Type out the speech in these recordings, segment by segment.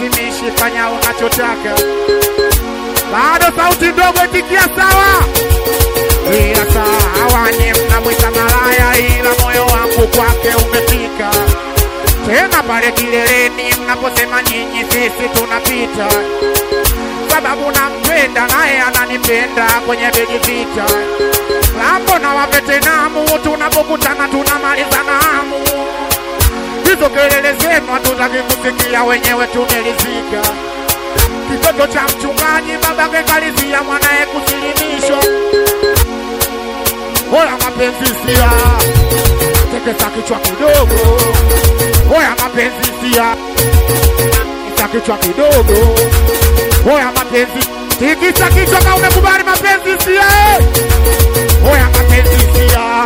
sikulazimishi, fanya unachotaka. Bado sauti ndogo, itikia sawa. Ila sawa, nye mnamwita malaya, ila moyo wangu kwake umefika tena pale kileleni mnaposema nyinyi sisi tunapita, sababu nampenda naye ananipenda kwenye begi vita lambo na wavetenamu, tunapokutana tunamalizana hamu. Hizo kelele zenu hatutaki kusikia, wenyewe tumelizika. Kitoto cha mchungaji babake kalizia mwanaye kusilimishwa. Hoya mapenzi sia, tekesa kichwa kidogo. Hoya mapenzi sia, tikisa kichwa kidogo. Hoya mapenzi, tikisa kichwa kama umekubali mapenzi sia. eh. Hoya mapenzi sia,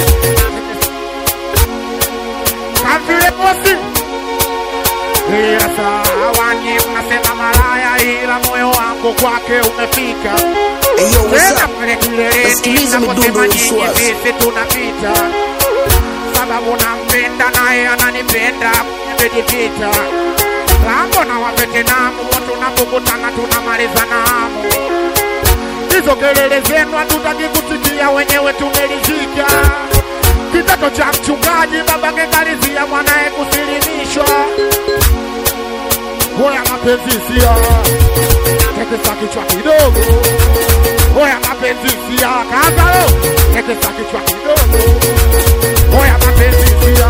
kavile mosi ila sawa, nyi mnasema malaya, ila moyo wangu kwake umefika Hey, yo, what's tena up? pale kileleni Nasikiliza naposema midundo ya nyinyi Uswazi. sisi tunapita, sababu nampenda naye ananipenda, nimejipita lambo na wavetenamu, tunapokutana tunamalizana hamu. Hizo kelele zenu hatutaki kusikia, wenyewe tumelizika. Kitoto cha mchungaji babake kalizia mwanaye kusilimishwa. Hoya mapenzi sia, tekesa kichwa kidogo. Hoya mapenzi sia, kazalo, tekesa kichwa kidogo. Hoya mapenzi sia,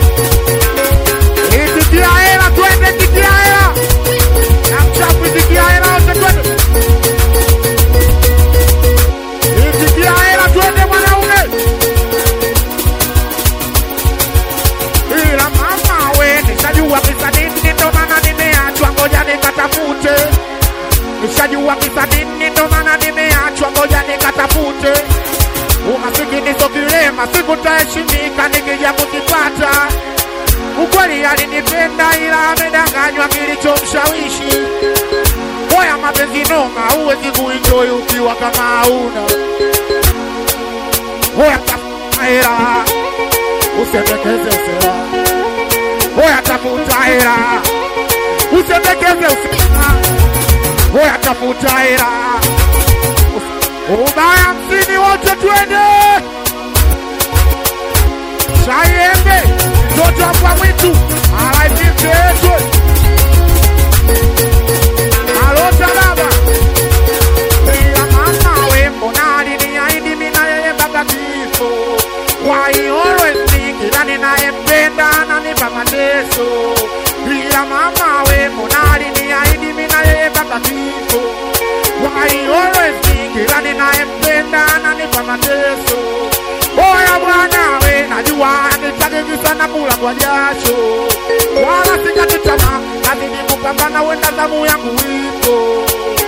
itikia hela, twende tikia hela, na mchafu itikia hela, wote twende. Itikia hela, twende mwanaume. ila mama we nishajua kisa nini, ndo maana nimeachwa, ngoja nikatafute. Nishajua kisa nini, ndo maana nimeachwa, ngoja nikatafute. Umasikini sio kilema, siku nitaheshimika nikija kukipata. Ukweli alinipenda ila amedanganywa kilichomshawishi. Moya mapenzi noma, huwezi kuenjoy ukiwa kama hauna. Moya tafuta hela, usendekeze usela. Moya tafuta hela, usendekeze usela. Moya tafuta hela, ubaya hamsini, wote twende. Shaiembe mtoto wa kwa mwitu alaipimteetwe alota baba ila mama we mbona aliniahidi mimi na yeye mpaka kifo why always me kila ninayempenda ananipa mateso ila mama we mbona aliniahidi mimi na yeye mpaka kifo why always me kila ninayempenda ananipa mateso Oya bwana we, najua nitagigi sana kula kwa jasho, wala sikati tamaa, nazidi kupambana, wenda zamu yangu ipo.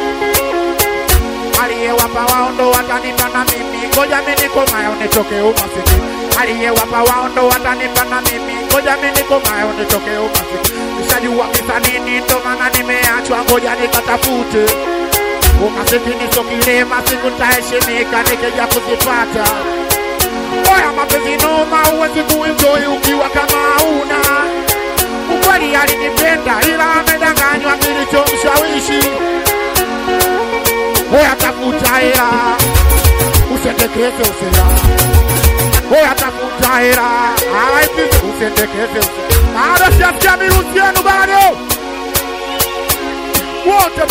Aliyewapa wao ndo watanipa na mimi, ngoja mimi nikomayo nitoke umasikini. Aliyewapa wao ndo watanipa na mimi, ngoja mimi nikomayo nitoke umasikini. Nishajua kisa nini, ndo maana nimeachwa, ngoja nikatafute. Umasikini sio kilema, siku nitaheshimika nikija kuzipata. Oya mapenzi noma, huwezi kuenjoy ukiwa kama hauna. Ukweli alinipenda ila amedanganywa kilichomshawishi. Oya tafuta hela, usendekeze usela. Oya tafuta hela, alaipise usendekeze usela. Bado sijasikia mirusi yenu bado wote